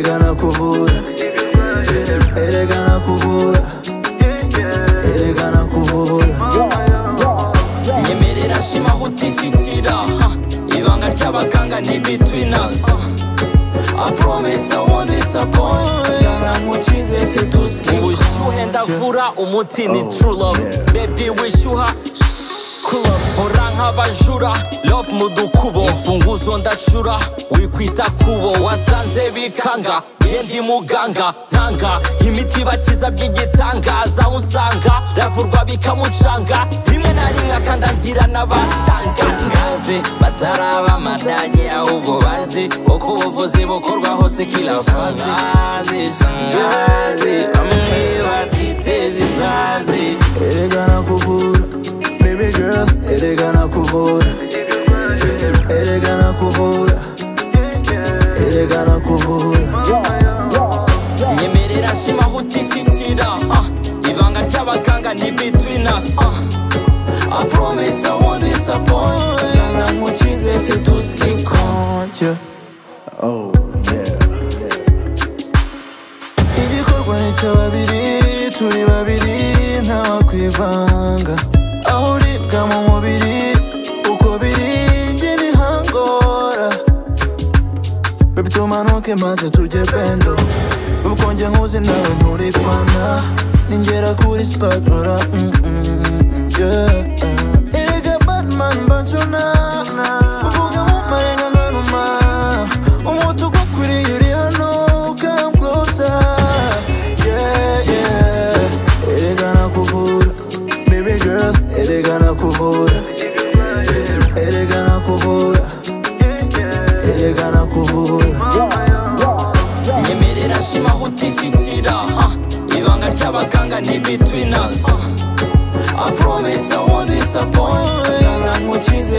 kuvura erega nakuvura erega nakuvura nyemerera shima aho utishyikira ibanga ry'abaganga ni between us I promise I won't disappoint naramukize situsike ubushyuhe ndavura umuti ni true love baby wishyuha cool love. hora nk'abajura love mu dukubo imfunguzo ndacura wikwita kubo wasanze bikanga ye ndi muganga ntanga imiti bakiza by'igitangaza aho usanga ravurwa bikamucanga rimwe na rimwe akandagira n'abashanga ngaze bataraba amadanyi ahubwo bazi uko ubuvuzi bukorwa hose kila faze shangazi bamwe batiteza izazi erega nakuvura baby girl erega nakuvura erega nakuvura erega nakuvura nyemerera shima aho utishyikira ah, ibanga ry'abaganga ni between us ah, I promise I won't disappoint naramukize situsike konti oh yeah yeah igikorwa ni cya babiri turi babiri ntawakwivanga aho uribwa mu mubiri uko biri njye ntihangora bebi tumanuke maze tujye bendo ubwonge nkuzi nawe nturifana ningera kuri sipatora mm, mm, mm, yeah. erega batman banjona uvuga mu marenga nkanuma umutu gwa kuriye uri hano come closer yeah yeah erega nakuvura baby girl erega nakuvura erega nakuvura erega nakuvura nyemerera shima aho utishyikira ah, ibanga ry'abaganga ni between us ah, I promise I won't disappoint naramukize